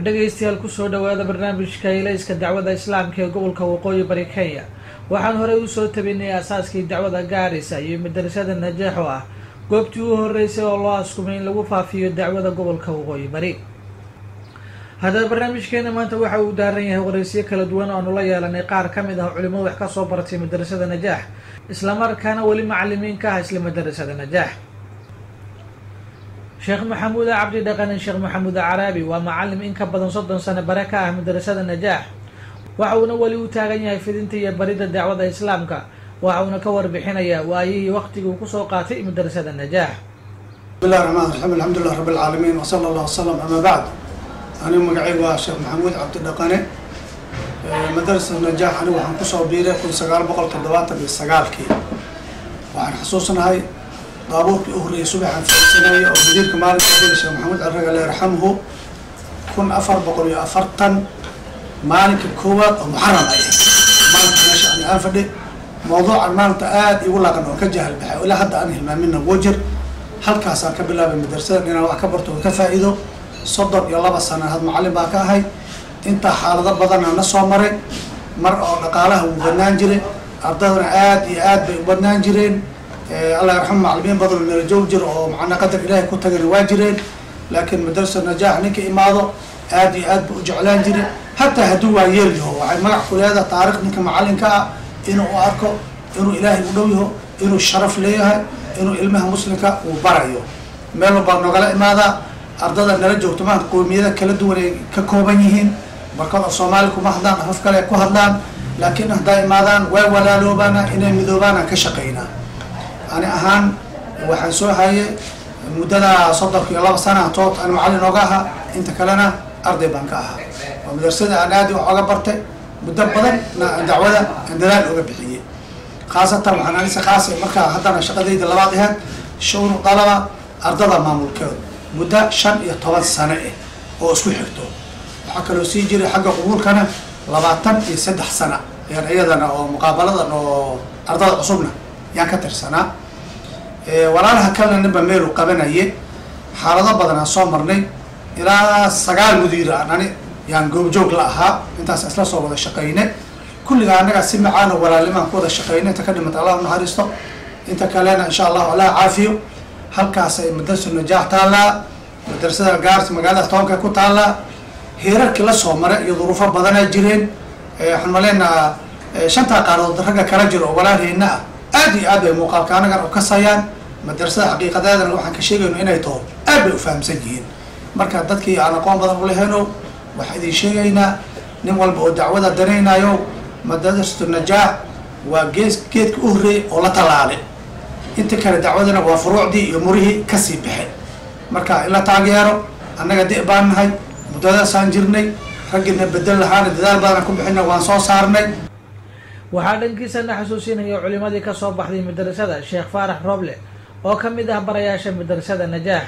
dhegaystayaal kusoo dhawaada barnaamijka ilayska dacwada islaamka ee gobolka waqooyi bari kenya waxaan horey usoo tabinay aasaaskii dacwada gaarisa iyo madarasada najaax oo ah goobtii u horeysay oo loo askumay in lagu faafiyo dacwada gobolka waqooyi bari haddaba barnaamijkeena maanta waxa uu daaran yahay wareysiyo kala duwan oanu la yeelanay qaar ka mid ah culimadu wax kasoo baratay madarasada najaax islamarkaana weli macalimiin ka ah isla madarasada najaax sheekh maxamuud cabdi dhaqane sheekh maxamuud caraabi waa macalim in ka badan soddon sano bare ka ah madarasada najaax waxa uuna weli u taagan yahay fidinta iyo barida dacwada islaamka waxa uuna ka warbixinayaa waayihii waqtigii uu kusoo qaatay madarasada najaax bismillahi raxmaan raxiim alxamdulilah rabbi alcaalamiin wasala allah wasalam amaa bacd anigu magacaygu waa sheekh maxamuud cabdi dhaqane madarasada najaax anigu waxaan kusoo biiray kun sagaal boqol toddobaatan iyo sagaalkii waxaan xasuusnahay daabuurkii u horreeyay subaxaan faisanayay oo mudiirka maalinka adila sheekh maxamuud caraga alla yarxamuhu kun afar boqol iyo afartan maalinka koowaad oo muxaram ay maalinka meesha ani aan fadhi mawduucan maanta aada igu laqan oo ka jahal baxay ilaa hadda aan hilmaamina wajir halkaasaan ka bilaabay madrasadan inaan wax ka barto oo ka faa'iido soddon iyo laba sana had macallin baa ka ahay intaa xaalado badana na soo maray mar oo dhaqaalaha wuu badnaan jiray ardaydana aada iyo aad bay u badnaan jireen allah yarxamu macalimiin badan meelo joog jir oo macnaa qadar ilaahay ku tagana waa jireen laakiin madrasa najaax ninka imaado aada iyo aad ba u jeclaan jire hataa hadduu waa yeel yaho waxay magac ku leedahay taarikh ninka macalinka ah inuu u arko inuu ilaahay u dhow yaho inuu sharaf leeyahay inuu ilmaha muslimka uu barayo meel walbaa nogala imaadaa ardada nala joogto maanta qoomiyada kala duwan ay ka kooban yihiin barkad af soomaali kuma hadlaan afaf kale ku hadlaan laakiin haddaa imaadaan way walaaloobaana inay midoobaana ka shaqaynaa ani ahaan waxaan soo hayay muddada soddonka iyo laba sana tood aan macallin ooga ahaa inta kalena arday baan ka ahaa oo madrasada aan aadi wax oga bartay muddo badan na dacwada aan dadaal oga bixiyey khaasatan waxaan anise khaasa markaa haddana shaqadayda labaad ahayd shawnu dalaba ardada maamulkeedu muddo shan iyo toban sano ah oo isku xigto waxaa kaloo sii jiray xagga qubuulkana labaatan iyo saddex sana yaan iyadana oo muqaabaladan oo ardada cusubna yaan ka tirsanaa walaalaha kalena ninba meelu qabanaye xaalado badan aan soo marnay ilaa sagaal mudiir aan ani yaan goobjoog la ahaa intaas isla soo wada shaqayne kulligaa annagaa si macaano walaalnimaan ku wada shaqayne inta ka dhimata allah unaxariisto inta kalena insha allahu allah caafiyo halkaas ay madrasa najaax taallaa madrasada gaars magaalada tobanka ku taallaa heerarkii la soo maray iyo duruufo badanaa jireen waxaan maleynaha shantaa qaaradood ragga kala jiro oo walaalheyna ah aad iyo aad bay muuqaalka anagan u kasayaan madrasada xaqiiqadeedana waxaan ka sheegayno inay taho aad bay u fahamsan yihiin marka dadkii aan aqoon badan uleheno waxaa idin sheegaynaa nin walba oo dacwada danaynayo madrasatu najaax waa gees geedka u horreeyay oo la tallaalay inta kale dacwadana waa furuucdii iyo murihii kasii baxay marka in la taageero annaga di' baan nahay muddadaasaan jirnay raggina bedel lahaana dadaal badanaan ku bixina waan soo saarnay waxaa dhankiisana xasuusinaya culimadii kasoo baxday madrasada sheekh faarax roble oo ka mid ah barayaasha madrasada najaax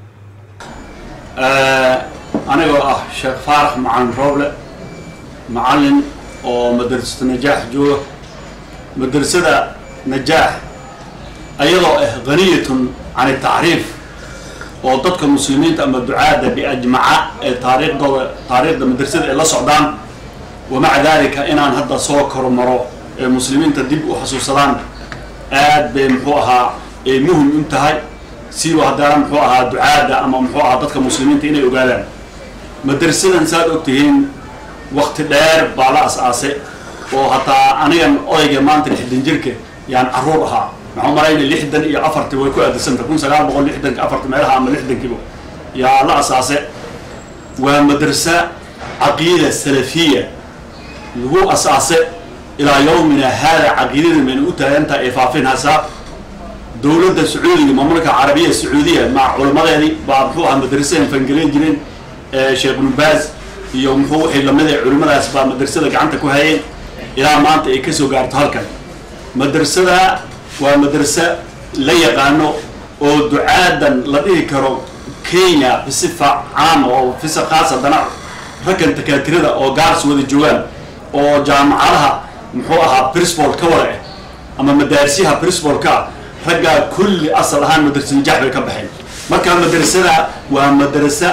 anigoo ah sheekh faarax macalin roble macalin oo madrasada najaax jooga madrasada najaax ayadoo ah haniyatun can tacriif oo dadka muslimiinta ama ducaada biajmaca ee taariikhdooda taariikhda madrasada ay la socdaan wamaca dalika inaan hadda soo kormaro ee muslimiinta dib u xasuusadaan aad bay muxuu ahaa ay muhim u tahay siiba haddana muxuu ahaa ducaada ama muxuu ahaa dadka muslimiinta inay ogaadaan madrasadan saad og tihiin wakti dheer baa la as-aasay oo hataa anigan odayga maanta lixdan jirka yaan caruur ahaa maxaa malayna lixdan iyo afartii way ku aadisanta kun sagaal boqol lixdanka afarti meelaha ama lixdankiiba yaa la asaase waa madrasa caqiida salafiya lagu asaase ilaa yawmina haada caqiidada mayna u taagantaha ay faafinhaysaa dowladda sacuudiga mamlaka carabiya sacuudiya maca culamadeedii baa muxuu ahaa madrasadan fangaleen jireen sheekh nubaaz iyo muxuu wixii lamida culimadaas baa madrasada gacanta ku hayeen ilaa maanta ay kasoo gaarto halkan madrasada waa madrasa la yaqaano oo ducaadan la dhihi karo kenya bisifa caama oo fisa khaas haddana raggan takaatirada oo gaars wada joogaan oo jaamacadaha muxuu ahaa principal ka wada ah ama madaarsiyaha principalka raggaa kulli asal ahaan madrasa najaax bay ka baxeen marka madrasada waa madrasa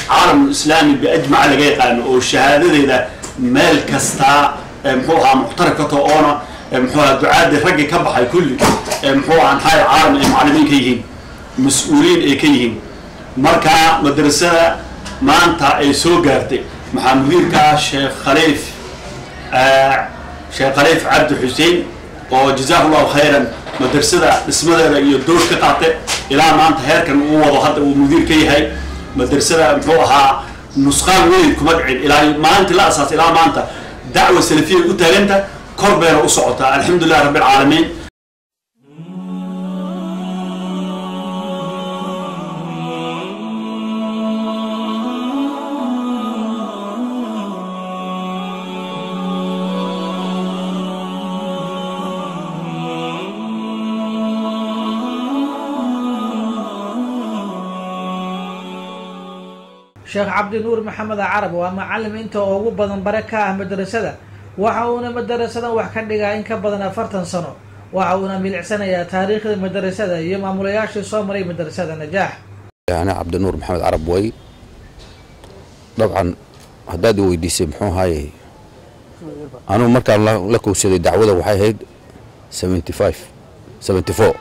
caalamul islaami biajmaca laga yaqaano oo shahaadadeeda meel kastaa muxuu ahaa muctarif ka tao oona muxuu ahaa ducaadii raggii ka baxay kulli muxuu ahaa anxaal caalam ay macallimiin ka yihiin mas-uuliyiin ay ka yihiin marka madrasada maanta ay soo gaartay maxaa mudiirka ah sheekh khaliif sheekh khaliif cabdi xuseen oo jazaahu llahu khayran madrasada dhismadeeda iyo dood ka qaatay ilaa maanta heerkan uu wado hadda uu mudiir ka yahay madrasada muxuu ahaa nusqaan weyn kuma dhicin ilaa maalintii la asaasay ilaa maanta dacwa salafiya u taaganta kor bayna u socotaa alxamdu lilah rabbi alcaalamiin sheekh cabdinuur maxamed carab waa macalim inta ugu badan bare ka ah madrasada waxa uuna madarasadan wax ka dhigaa in ka badan afartan sano waxa uuna milicsanayaa taariikhda madrasada iyo maamulayaashii soo maray madrasada najaax أنا عبد النور محمد عرب وي طبعا haddaad i weydiisay muxuu ahaayey anugu markaan la- la kowsaday dacwada waxay ahayd seventy five seventy four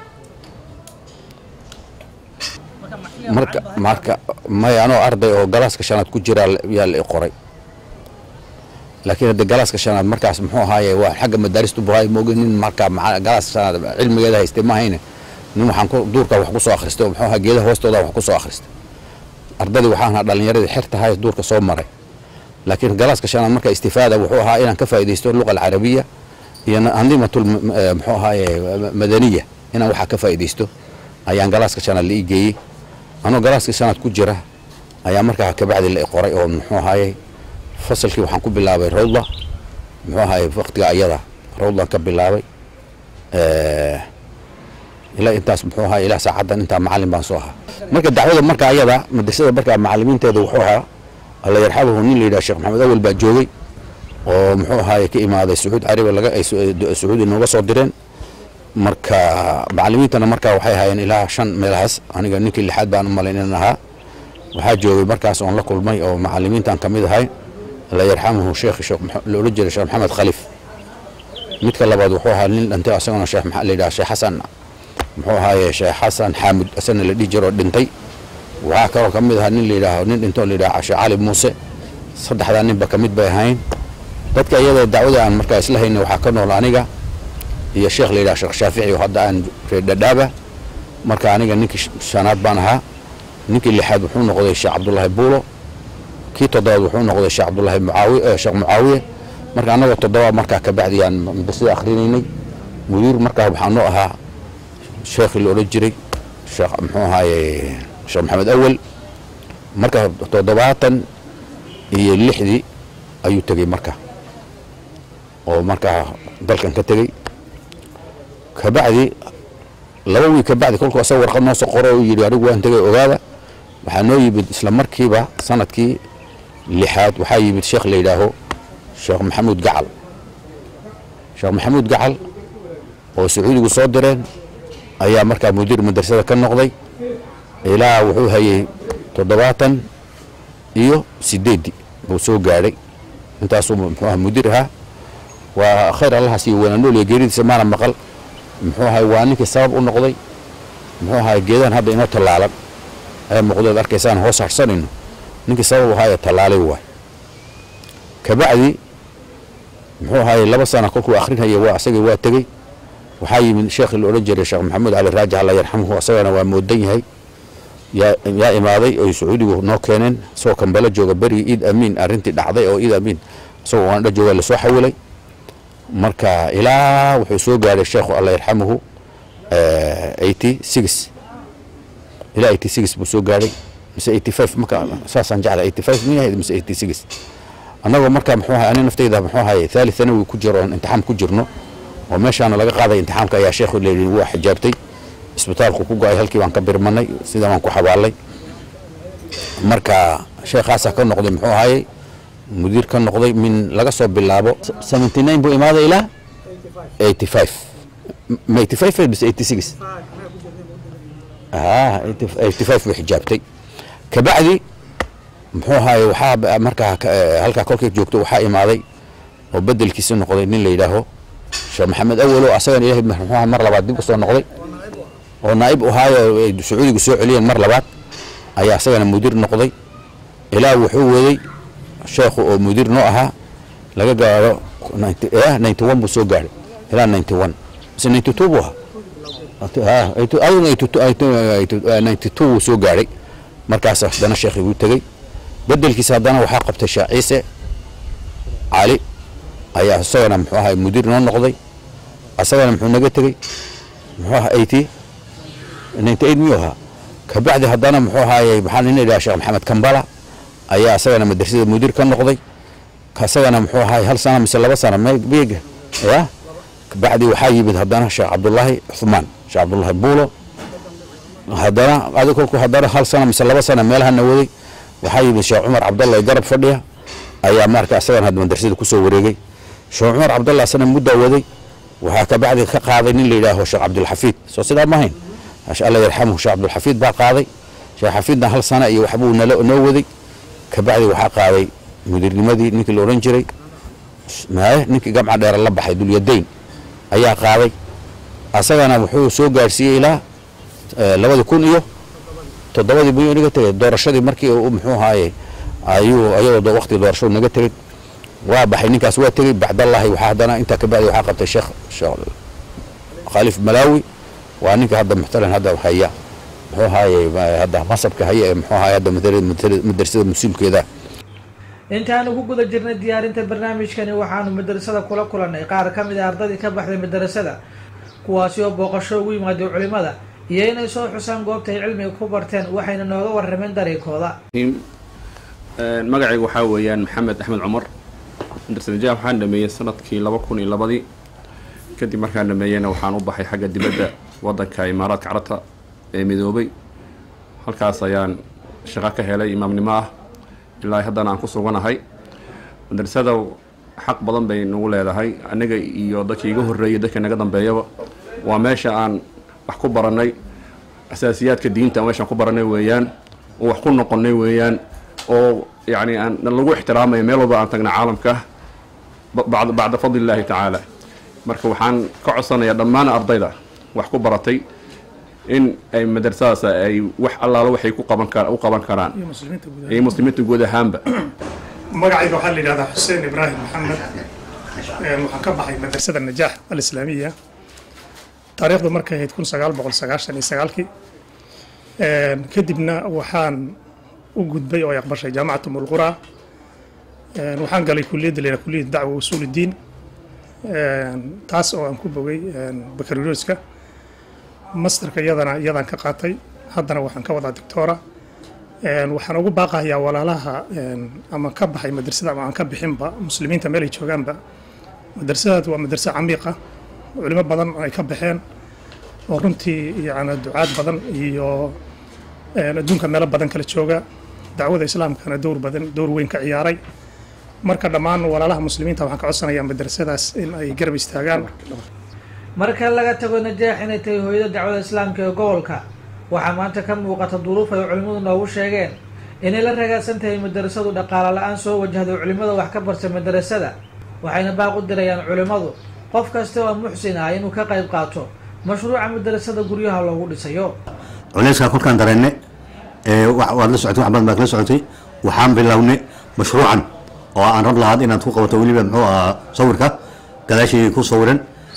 marka marka may anoo arday oo galaaska shanaad ku jiraa la- yaa la i qoray laakiin hadde galaaska shanaad markaas muxuu ahaaye waa xagga madaarista buhay mooge nin markaa maca- galaaska shanaad cilmigeeda haystay ma hayne nin waxaan ku duurka wax ku soo akhristay oo muxuu ahaa geedaha hoostooda wax ku soo akhristay ardadii waxaan ahaa dhallinyaradii xerta ahay duurka soo maray laakiin galaaska shanaad marka istifaada wuxuu ahaa inaan ka faa'iidaysto luqa alcarabiya iyo andimatul muxuu ahaaye madaniya inaan waxaa ka faa'iidaysto ayaan galaaska shanaad la ii geeyey anoo galaaska shanaad ku jira ayaa markaa kabacdi la i qoray oo muxuu ahaaye fasalkii waxaan ku bilaabay rawda muxuu ahaaye waqtiga ayada rawdan ka bilaabay ilaa intaas muxuu ahaa ilaa saacaddan intaa macallin baan soo ahaa marka dacwada marka ayada madrasada markaa macallimiinteeda wuxuu ahaa alla yarxabahu nin la yidhaha sheekh maxamed awel baa joogay oo muxuu ahaaye ka imaaday sacuud carabiya laga ay sacuudi nooga soo direen marka macallimiintana markaa waxay ahaayeen ilaa shan meelahaas aniga ninkii lixaad baan u malayn inaan ahaa waxaa joogay markaas oon la kulmay oo macallimiintan ka mid ahay alla yarxamahu sheekh sheekh Maxa- la odhan jiray sheekh maxamed khaliif midka labaad wuxuu ahaa nin dhintay asaguna sheekh Maxa- la yidhaha sheekh xasan muxuu ahaaye sheekh xasan xaamud asagna la dhihi jiro oo dhintay waxaa kaloo ka mid ahaa nin la yidhaaho nin dhintoo la yidhaha sheekh cali muuse saddexdaa ninba ka mid bay ahayn dadka iyada dacwada aan markaa isla hayna waxaa ka nool aniga iyo sheekh la yidhaha sheekh shaafici oo hadda aan reer dhadhaaba marka aniga ninkii sh- shanaad baan ahaa ninkii lixaad wuxuu noqday sheekh cabdullaahi buulo kii toddobaad wuxuu noqday sheekh cabdullaahi mucaawi eh, sheekh mucaawiye marka annagoo toddoba markaa kabacdi aan madrasada akhrinaynay mudiir markaa waxaa noo ahaa sheekhii la odhan jiray sheekh muxuu ahaaye sheekh maxamed awel marka toddobaatan iyo lixdii ayuu tegey marka oo markaa dalkan ka tegey kabacdi laba wiil kabacdi kolkuu asaga warqad noo soo qoro oo yidhi anigu waan tegay ogaada waxaa noo yimid isla markiiba sanadkii lixaad waxaa yimid sheekh la yidhaaho sheekh maxamuud gacal sheekh maxamuud gacal oo sacuudigu soo direen ayaa markaa mudiir madrasada ka noqday ilaa wuxuu hayay toddobaatan iyo sideeddii buu soo gaadhay intaasuu muxuu aha mudiir ahaa waa khayr allahaas iyo wanaanooliya geeridiisa maana maqal muxuu ahay waa ninkii sabab u noqday muxuu ahay geedahan hadda inoo tallaalan ee muuqdeed arkaysaan hoos harsanayno ninkii sabab u ahaayee tallaalay waay kabacdi muxuu ahay laba sana kolkuu akhrinhaya waa asagii waa tegey waxaa yimid sheekhi la odhan jiray sheekh maxamuud cali raajix alla yarxamuhu asagana waa moodan yahay yaa yaa imaaday oy sacuudigu noo keeneen isagoo kambala jooga berigii iid amiin arrintii dhacday oo iid amiin isagoo waandha jooga lasoo xawilay marka ilaa wuxuu soo gaadhay sheekhu alla yarxamuhu eighty six ilaa eighty six buu soo gaadhay mise eighty five marka saasaan jeclay eighty five min ahayd mise eighty six annagoo marka muxuu ahay ani naftayda muxuu ahay thalith thanawi ku jiro oon imtixaan ku jirno oo meeshaana laga qaaday imtixaamka ayaa sheekhu leeyihi waa xijaabtay isbitaalku ku go-ay halkii baan ka birmanay sidaa waan ku xabaalay marka sheekhaasaa ka noqday muxuu ahayey mudiir ka noqday min laga soo bilaabo seventy nine buu imaaday ilaa eighty five ma eighty five mise eighty six ah eighty five buu xijaabtay kabacdi muxuu ahaye waxaa markaa halkaa kolkay joogto waxaa imaaday oo bedelkiisa noqday nin la yidhaaho sheekh maxamed awalo asagana ilahay muxuuha mar labaad dib usoo noqday oo naa'ib ahaayo ay sacuudigu soo celiyeen mar labaad ayaa asagana mudiir noqday ilaa wuxuu waday sheekhu oo mudiir noo ahaa laga gaaro ninety one buu soo gaadhay ilaa ninety one mise ninety two buu ahaa ninety two wuu soo gaadhay markaas haddana sheekhi wuu tegey bedelkiisa haddana waxaa qabtay sheekh ciise cali ayaa isagana muxuu ahay mudiir noo noqday asagana muxuu naga tegey muxuu ahaa eighty ninety eight miyuu ahaa kabacdi haddana muxuu ahaaye maxaa nin idhaha sheekh maxamed kambala ayaa asagana madrasada mudiir ka noqday asagana muxuu ahaay hal sana mise laba sana beega ya kabacdi waxaa yimid haddana sheekh cabdullaahi cuthmaan sheekh cabdullaahi buulo haddana adi kolku haddana hal sana mise laba sana meelahana waday waxaa yimid sheekh cumar cabdalla ee garab fadhiya ayaa marka asagana hadda madrasada kusoo wareegay sheekh cumar cabdalla asana muddaa waday waxaa kabacdi ka qaaday nin la yidhaaho sheekh cabdulxafiid soo sidaa ma hayn alla yarxamuhu sheekh cabdulxafiid baa qaaday sheekh xafiidna hal sana iyo waxbuu noo waday kabacdi waxaa qaaday mudiirnimadii ninkii la odhan jiray ninkii gamca dheer la baxay dulyadayn ayaa qaaday asagana wuxuu soo gaadhsiiyey ilaa labadi kun iyo toddobadii buu naga tegay doorashadii markii muxuu ahaaye ayuu ayadoo waqti doorashadu naga tegey waa baxay ninkaas waa tegey bacdallahi waxaa haddana intaa kabacdi waxaa qabtay sheekh khaliif malaawi waa ninka hadda muxtalan hadda haya muxuu ahaaye hadda masabka haya ee muxuu ahaaye hadda madrasada musiilkeeda intaanu ku guda jirnay diyaarinta barnaamijkani waxaanu madrasada kula kulannay qaar ka mid a ardadii ka baxday madrasada kuwaasi oo booqasho ugu yimaada culimada iyo inay soo xusaan goobta ay cilmiga ku barteen waxayna nooga warrameen dariiqooda magacayga waxaa weeyaan maxamed axmed cumar madrasadajaha waxaan dhameeyey sanadkii laba kun iyo labadii kadib markaan dhameeyeyna waxaan u baxay xagga dibadda waddanka imaaraadka carabta ee midoobay halkaas ayaan shaqo ka helay imaamnimo ah ilaa haddana aan ku suganahay madrasada xaq badan bay nagu leedahay aniga iyo dadkii iga horreeyay dadka naga dambeeyaba waa meesha aan wax ku barannay asaasiyaadka diinta aan meeshaan ku barannay weeyaan oo wax ku noqonnay weeyaan oo yacni aan lagu ixtiraamayo meel walba aan tagna caalamka bacda bacda fadli illaahi tacaala marka waxaan ka codsanayaa dhammaan ardayda wax ku baratay in ay madrasadaas ay wax allaala waxay ku qaban kar u qaban karaan iyo muslimiinta guud ahaanba magacayga waxaa la yidhahdaa xuseen ibraahim maxamed waxaan ka baxay madrasada najaax alislaamiya taariikhdu markay ahayd kun sagaal boqol sagaashan iyo sagaalkii kadibna waxaan u gudbay oo ay aqbashay jaamacatu mulqura waxaan galay kuliyadda la yidhaha kuliyadda dacwa usuul uddiin taas oo aan ku bogay bakalorioska masterka iyadana iyadaan ka qaatay haddana waxaan ka wadaa doctora waxaan ugu baaqahayaa walaalaha ama ka baxay madrasada ama aan ka bixinba muslimiinta meel ay joogaanba madrasadaad waa madrasa camiiqa culimo badan ay ka baxeen oo runtii yani ducaad badan iyo adduunka meelo badan kala jooga dacwada islaamkana dowr badan dowr weyn ka ciyaaray marka dhammaan walaalaha muslimiinta waxaan ka codsanayaa madrasadaas in ay garab istaagaan marka laga tago najaax inay tahay hooyada dacwada islaamka ee gobolka waxaa maanta ka muuqata duruuf ay culimmadu noogu sheegeen inay la ragaadsan tahay madrasadu dhaqaale la-aan soo wajahday culimmada wax ka barta madrasada waxayna baaq u dirayaan culimmadu qof kasta oo muxsin ah inuu ka qayb qaato mashruuca madrasada guryaha loogu dhisayo culeyskaa kolkaan dareenne waad la socotay wax badan baad kala socotay waxaan bilownay mashruucan oo aan rab lahaad inaad ku qabato weliba muxuu ahaa sawirka gadaashii ku sawiran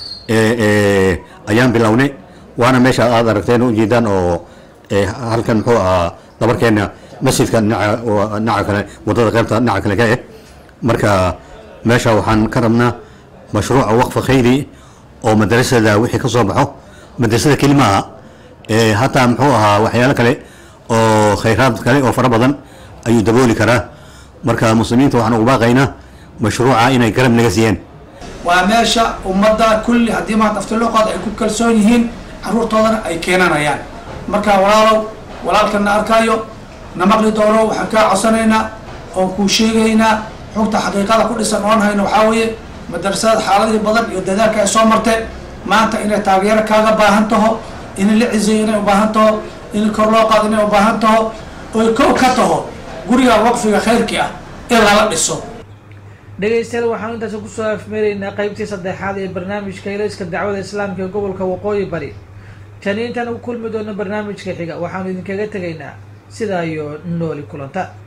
ayaan bilownay waana meesha aad aragteen ujeedaan oo halkan muxuu ahaa dabarkeena masjidka dhinaca kale wadada qaybta dhinaca kale ka eh marka meesha waxaan ka rabnaa mashruuca waqfa khayri oo madrasada wixii ka soo baxo madrasada keli maaha hataa muxuu ahaa waxyaalo kale oo khayraad kale oo fara badan ayuu dabooli karaa marka muslimiinta waxaan ugu baaqaynaa mashruuca inay garab naga siiyeen waa meesha ummadda kulli haddii maanta aftiloqood ay ku kalsoon yihiin carruurtoodana ay keenanayaan marka walaalow walaalkana arkaayo na maqli doono waxaan kaa codsanaynaa oon kuu sheegaynaa xogta xaqiiqada ku dhisan oon hayno waxaa weeye madrasada xaaladii badan iyo dadaalka ay soo marteen maanta inay taageero kaaga baahan taho in la cizeeyo inay u baahan taho in kor loo qaado inay u baahan taho oy kow ka taho guriga waqfiga khayrkii ah in lala dhiso dhegaystayaal waxaanu intaasi kusoo afmeeraynaa qeybtii saddexaad ee barnaamijka ilayska dacwada islaamka ee gobolka waqooyi bari tani intaan u kulmi doono barnaamijka xiga waxaanu idinkaga tegaynaa sidaa iyo nooli kulanta